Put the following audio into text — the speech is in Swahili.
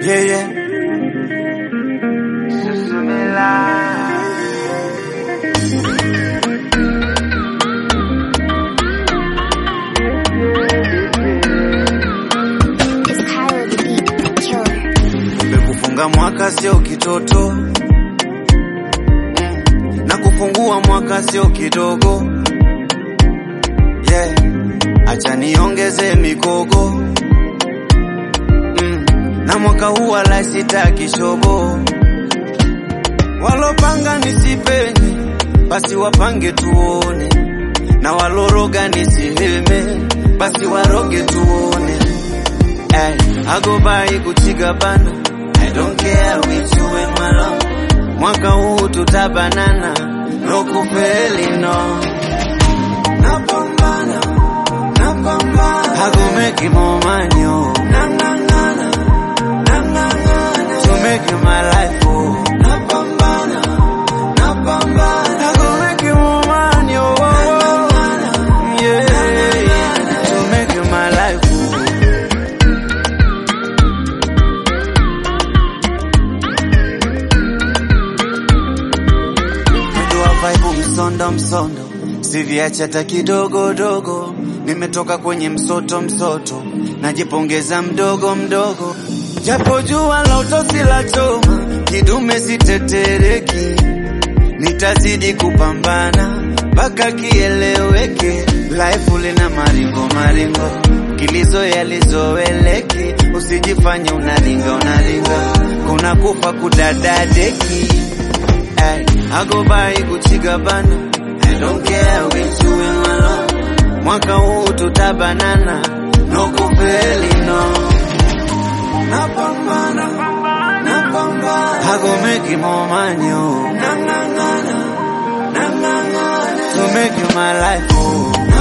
Yeah, yeah. It's Kyler the Beat Killer. Nimekufunga mwaka sio kitoto mm. na kufungua mwaka sio kidogo yeah. Acha niongeze mikogo mm. na mwaka huu wala sitaki shobo. Walopanga nisipenye basi wapange tuone, na waloroga nisiheme basi waroge tuone. Ay, I go by kuchiga bana I don't care with you and my love Mwaka huu tutabanana No kufeli no Napambana Napambana I go make you more money oh Nangangana Nangangana To make you my life oh Napambana Napambana I go make you more money oh Nangangana Yeah To make you my life oh mwendo wa vibe msondo msondo, siviacha hata kidogo dogo. Nimetoka kwenye msoto msoto, najipongeza mdogo mdogo, japo jua la utosi la choma, kidume sitetereki, nitazidi kupambana mpaka kieleweke. Life lina maringo maringo, kilizo yalizoeleki, usijifanye unalinga unalinga, kuna kufa kudadadeki Ay, I go by kuchiga bana I don't care with you and my love Mwaka huu tutabanana No kufeli no Napambana Napambana I go make you more money oh Nangangana Nangangana To make you my life oh